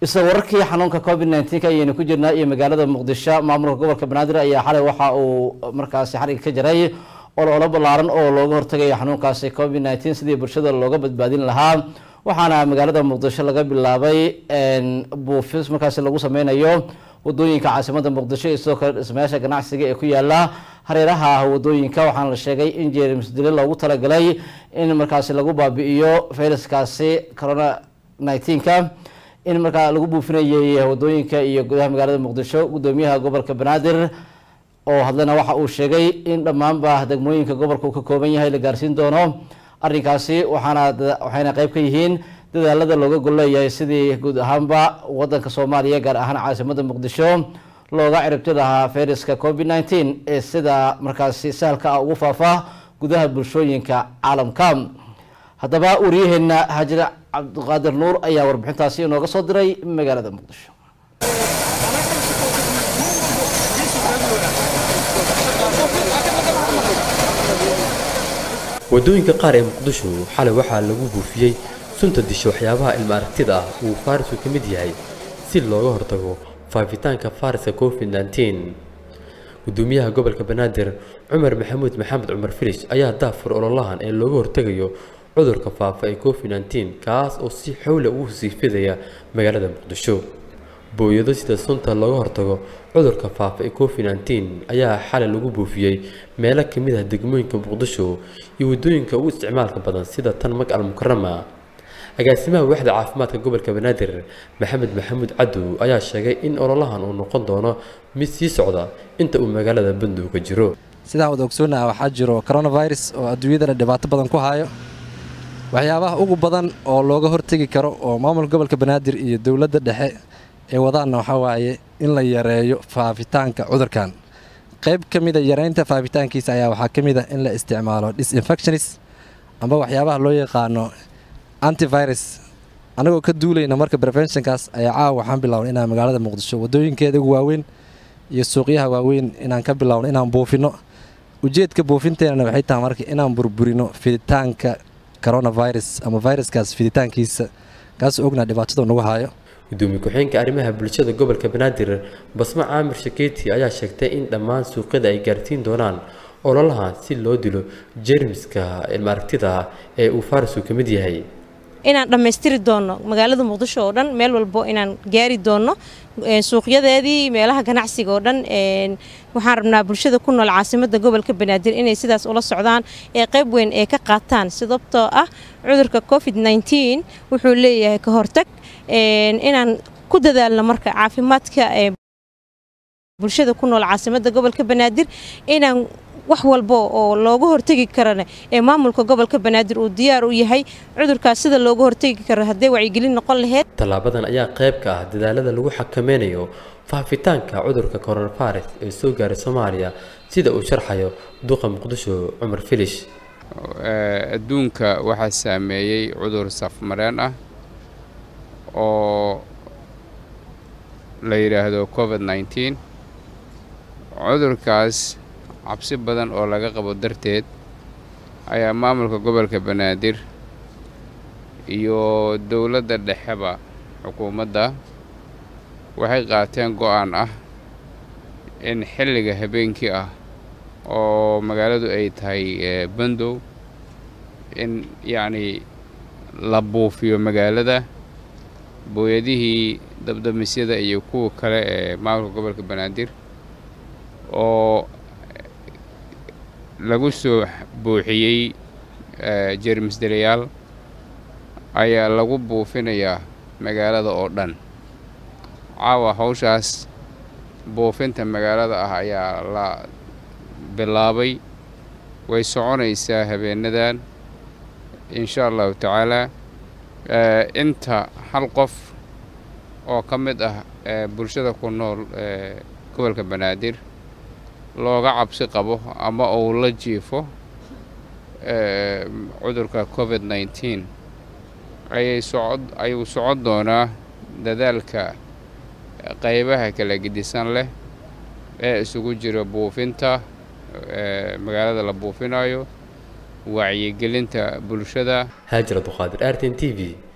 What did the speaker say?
isla wararkii xanuunka covid nneteen ayaynu ku jirnaa iyo magaalada muqdisho maamulka gobolka banaadir ayaa xalay waxa uu markaasi xariga ka jaray ololo ballaaran oo looga hortagayo xanuunkaasi covid nneteen sidii bulshada looga badbaadin lahaa waxaana magaalada muqdisho laga bilaabay buufis markaasi lagu sameynayo wadooyinka caasimada muqdisho iyo sidoo kale dhismayaasha ganacsiga ee ku yaala hareeraha wadooyinka waxaana la sheegay in jeerms dili loogu talagalay in markaasi lagu baabi'iyo fayraskaasi corona nneteen-ka in markaa lagu buufinayay wadooyinka iyo gudaha magaalada muqdisho gudoomiyaha gobolka banaadir oo hadlana waxa uu sheegay in dhammaanba degmooyinka gobolka uu ka kooban yahay la gaarsiin doono arrinkaasi waxaana waxayna qeyb ka yihiin dadaalada looga golleeyahay sidii guud ahaanba wadanka soomaaliya gaar ahaan caasimada muqdisho looga ciribti lahaa fayraska covid nneteen ee sida markaasi sahalka ah ugu faafa gudaha bulshooyinka caalamka haddaba wariyaheena haajir cabdiqaadir nuur ayaa warbixintaasi inooga soo diray magaalada muqdisho wadooyinka qaar ee muqdisho xalay waxaa lagu buufiyey sunta disha waxyaabaha ilma aragtida ah uu farisku ka mid yahay si looga hortago faafitaanka fariska covid nneteen gudoomiyaha gobolka banaadir cumar maxamuud maxamed cumar filish ayaa daafur ololahan ee looga hortegayo cudurka faafa ee covid nneteen kaas oo si xowla ugu sii fidaya magaalada muqdisho booyado sida sunta looga hortago cudurka faafa ee covid nneteen ayaa xalay lagu buufiyey meelo ka mid ah degmooyinka muqdisho iyo waddooyinka ugu isticmaalka badan sida tan mag al mukarama agaasimaha waaxda caafimaadka gobolka banaadir maxamed maxamuud cadow ayaa sheegay in ololahan uu noqon doono mid sii socda inta uu magaalada bandow ka jiro sidaan wada ogsoonaha waxaa jiro coronavirus oo adduunyadana dhibaato badan ku hayo waxyaabaha ugu badan oo looga hortegi karo oo maamulka gobolka banaadir iyo dowladda dhexe ee wadaanna waxaa waaye in la yareeyo faafitaanka cudurkan qayb ka mida yareynta faafitaankiisa ayaa waxaa ka mid a in la isticmaalo disinfectionis amba waxyaabaha loo yaqaano antivirus annagoo ka duulayna marka preventionkaas ayaa caawa waxaan bilownay inaan magaalada muqdisho waddooyinkeeda ugu waaweyn iyo suuqyaha waaweyn inaan ka bilowno inaan buufino ujeedka buufinteenana waxay tahay marka inaan burburino fiditaanka coronavirus ama viruskaas fiditaankiisa kaasoo ognaa dhibaatada nagu hayo gudoomiye ku-xeenka arrimaha bulshada gobolka banaadir basmo caamir shakeeti ayaa sheegtay in dhammaan suuqyada ay gaarsiin doonaan ololahan si loo dilo jermiska ilma aragtida ee uu farisku ka mid yahay inaan dhammaystiri doonno magaalada muqdisho oo dhan meel walbo inaan gaari doonno suuqyadeedii meelaha ganacsiga oo dhan waxaan rabnaa bulshada ku nool caasimada gobolka banaadir inay sidaas ula socdaan ee qayb weyn ee ka qaataan sababtoo ah cudurka covid nneteen wuxuu leeyahay ka hortag inaan ku dadaalno marka caafimaadka bulshada ku nool caasimada gobolka banaadir inaan wax walba oo looga hortegi karana ee maamulka gobolka banaadir uu diyaar u yahay cudurkaas sida looga hortegi karo hadday wacyigelin noqon laheyd tallaabadan ayaa qayb ka ah dadaalada lagu xakameynayo faafitaanka cudurka coronavirus ee soo gaaray soomaaliya sida uu sharxayo duqa muqdisho cumar filish adduunka waxaa saameeyey cudur safmareen ah oo la yidhaahdo covid nneteen cudurkaas cabsi badan oo laga qabo darteed ayaa maamulka gobolka banaadir iyo dowladda dhexeba xukuumadda waxay qaateen go'aan ah in xilliga habeenkii ah oo magaaladu ay tahay bandow in yacnii la buufiyo magaalada booyadihii dabdamisyada iyo kuwa kale ee maamulka gobolka banaadir oo lagu soo buuxiyey jermis dalayaal ayaa lagu buufinayaa magaalada oo dhan caawa hawshaas buufinta magaalada ah ayaa la bilaabay way soconaysaa habeenadan insha allahu tacaalaa inta hal qof oo ka mid ah bulshada ku nool gobolka banaadir looga cabsi qabo ama uu la jiifo cudurka covid nneteen ayay socod ayuu socon doonaa dadaalka qaybaha kala gedisan leh ee isugu jira buufinta magaalada la buufinayo wacyigelinta bulshada haajir abduqaadir r t n t v